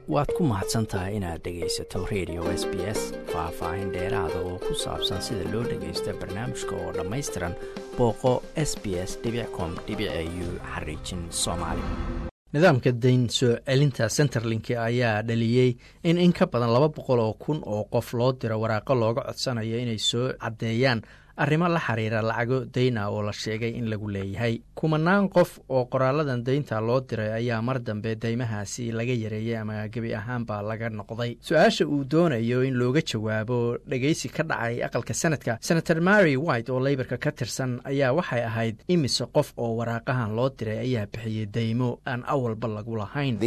waad ku mahadsan tahay inaad dhegaysato radio s b s faah-faahin dheeraada oo ku saabsan sida loo dhagaysto barnaamijka oo dhammaystiran booqo s b s com u xariijin soomaali nidaamka dayn soo celinta centerlink ayaa dhaliyey in in ka badan laba boqol oo kun oo qof loo diro waraaqo looga codsanayo inay soo caddeeyaan arrimo la xiriira lacago dayna oo la sheegay in lagu leeyahay kumanaan qof oo qoraaladan daynta loo diray ayaa mar dambe daymahaasi laga yareeyey ama gebi ahaanba laga noqday su-aasha uu doonayo in looga jawaabo dhegeysi ka dhacay aqalka sanadka senator mary white oo leybarka ka tirsan ayaa waxay ahayd imise qof oo waraaqahan loo diray ayaa bixiyey daymo aan awalba lagu lahayn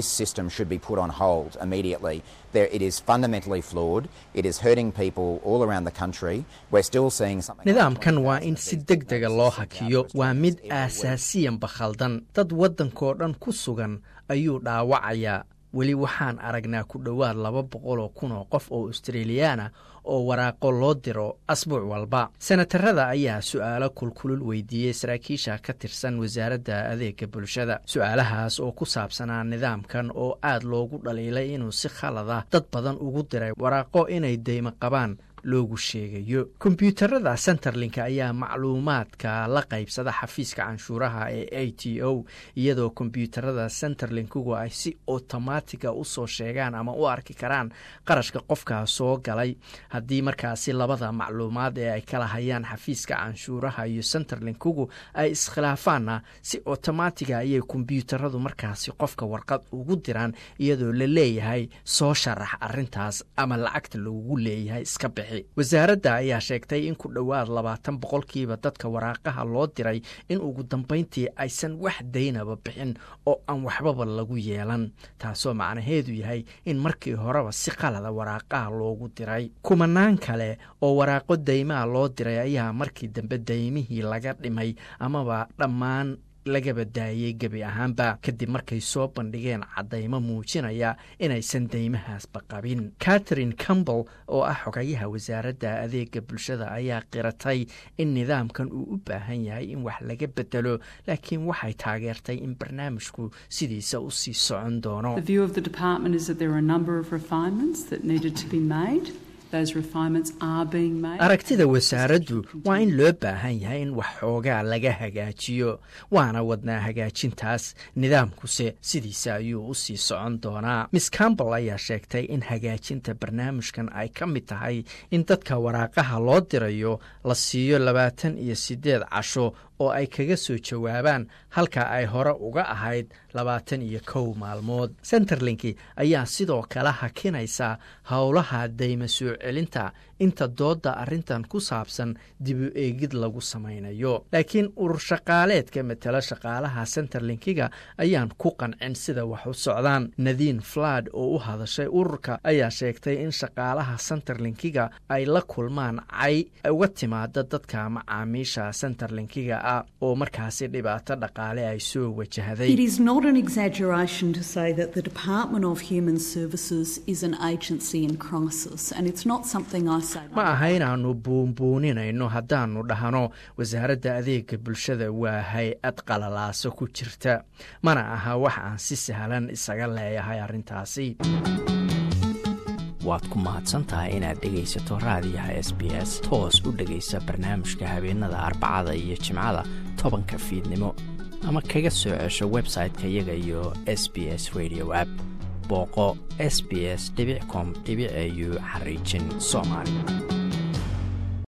nidaamkan waa in si deg dega loo hakiyo waa mid aasaasiyanba khaldan dad waddankoo dhan ku sugan ayuu dhaawacayaa weli waxaan aragnaa ku dhowaad laba boqoloo kun oo qof oo australiyaana oo waraaqo loo diro asbuuc walba senatarada ayaa su-aalo kulkulul weydiiyey saraakiisha ka tirsan wasaaradda adeega bulshada su-aalahaas oo ku saabsanaa nidaamkan oo aad loogu dhaliilay inuu si khalada dad badan ugu diray waraaqo inay deymo qabaan loogu sheegayo kombyuutarada centerlink ayaa macluumaadka la qaybsada xafiiska canshuuraha ee a t o iyadoo kombyuutarada centerlinkugu ay si otomatiga usoo sheegaan ama u arki karaan qarashka qofkaa soo galay haddii markaasi labada macluumaad ee ay kala hayaan xafiiska canshuuraha iyo centerlinkugu ay iskhilaafaanna si otomatiga ayay kombyuutaradu markaasi qofka warqad ugu diraan iyadoo la leeyahay soo sharax arintaas ama lacagta lagugu leeyahay iska bixi wasaaradda ayaa sheegtay in ku dhowaad labaatan boqolkiiba dadka waraaqaha loo diray in ugu dambayntii aysan wax daynaba bixin oo aan waxbaba lagu yeelan taasoo macnaheedu yahay in markii horeba si qalada waraaqaha loogu diray kumanaan kale oo waraaqo daymaha loo diray ayaa markii dambe daymihii laga dhimay amaba dhammaan lagaba daayey gebi ahaanba kadib markay soo bandhigeen caddaymo muujinaya inaysan deymahaasba qabin catherine campbell oo ah xogayaha wasaaradda adeega bulshada ayaa qiratay in nidaamkan uu u baahan yahay in wax laga bedelo laakiin waxay taageertay in barnaamijku sidiisa u sii socon doono aragtida wasaaraddu waa in loo baahan yahay in wax xoogaa laga hagaajiyo waana wadnaa hagaajintaas nidaamkuse sidiisa ayuu u sii socon doonaa miss campbell ayaa sheegtay in hagaajinta barnaamijkan ay ka mid tahay in dadka waraaqaha loo dirayo la siiyo labaatan iyo siddeed casho oo ay kaga soo jawaabaan halka ay hore uga ahayd labaatan iyo kow maalmood centerlinki ayaa sidoo kale hakinaysaa howlaha dayma soo celinta inta doodda arrintan ku saabsan dibu eegid lagu samaynayo laakiin urur shaqaaleedka matala shaqaalaha centerlinkiga ayaan ku qancin sida wax u socdaan nadiin flad oo u hadashay ururka ayaa sheegtay in shaqaalaha centerlinkiga ay la kulmaan cay uga timaada dadka macaamiisha centerlinkiga ah oo markaasi dhibaato dhaqaale ay soo wajahday ma aha inaannu buunbuuninayno haddaannu dhahno wasaaradda adeega bulshada waa hay-ad qalalaaso ku jirta mana aha wax aan si sahlan isaga leeyahay arrintaasi waad ku mahadsantahay inaad dhegaysato raadiyaha s b s toos u dhegaysa barnaamijka habeenada arbacada iyo jimcada tobanka fiidnimo ama kaga soo cesho website-ka iyaga iyo s b s radio app booqo s b s com au xariijin soomaali